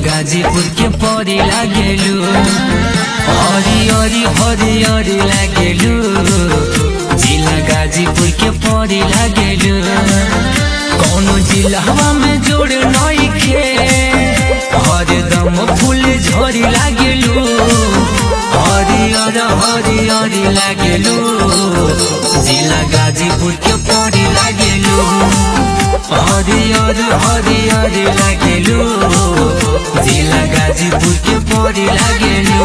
गाजीपुर के परी लागेलू हरी हरी हरी हरी लागेलू जिला गाजीपुर के परी लागेलू कौनो जिलावा में जोड़ नई खे हरदम फूल झड़ी लागेलू हरियर हरियर लागेलू जिला गाजीपुर के परी लागेलू हरियर हरियर लागेलू जिला गाजीपुर के परी लागेलू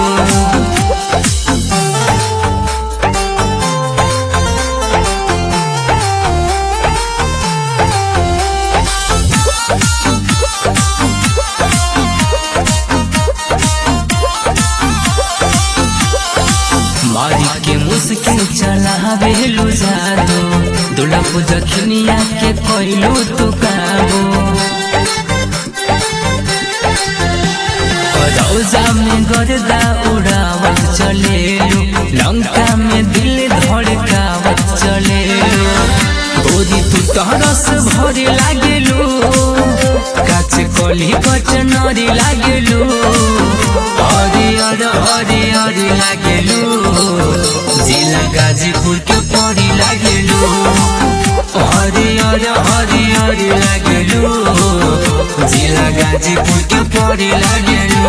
मारी के मुस्किन चलावेलू जादू दुलप जखनिया के कोइलू तू काबू रौजा में गर्दा उड़ावत चलेलू लंका में दिल धड़कावत चलेलू गोदी तू तरस भरे लागेलू काच कली कचनरी लागेलू हरियर हरियर लागेलू जिला गाजीपुर के परी लागेलू हरियर हरियर लागेलू जिला गाजीपुर के परी लागेलू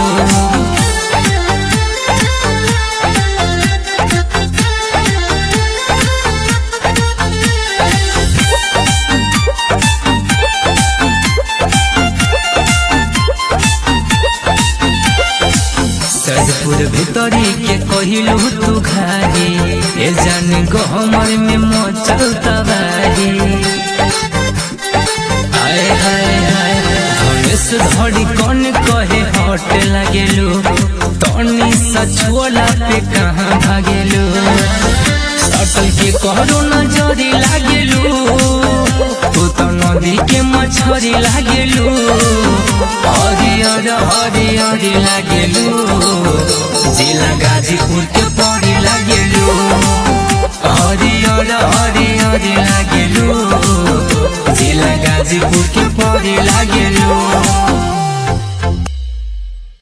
सजपुर भितरी के कहिलू तू घारी ए जान गहमर में मचल तबारी हाय हाय हाय धनेश धड़ी कौन कहे हट लागेलू तनी सचुअला पे कहाँ भागेलू सटल के करो नजरी लागेलू तू तो नदी के मछरी लागेलू हरियर हरियर लागेलू जिला गाजीपुर के परी लागेलू हरियर हरियर लागेलू जिला गाजीपुर के परी लागेलू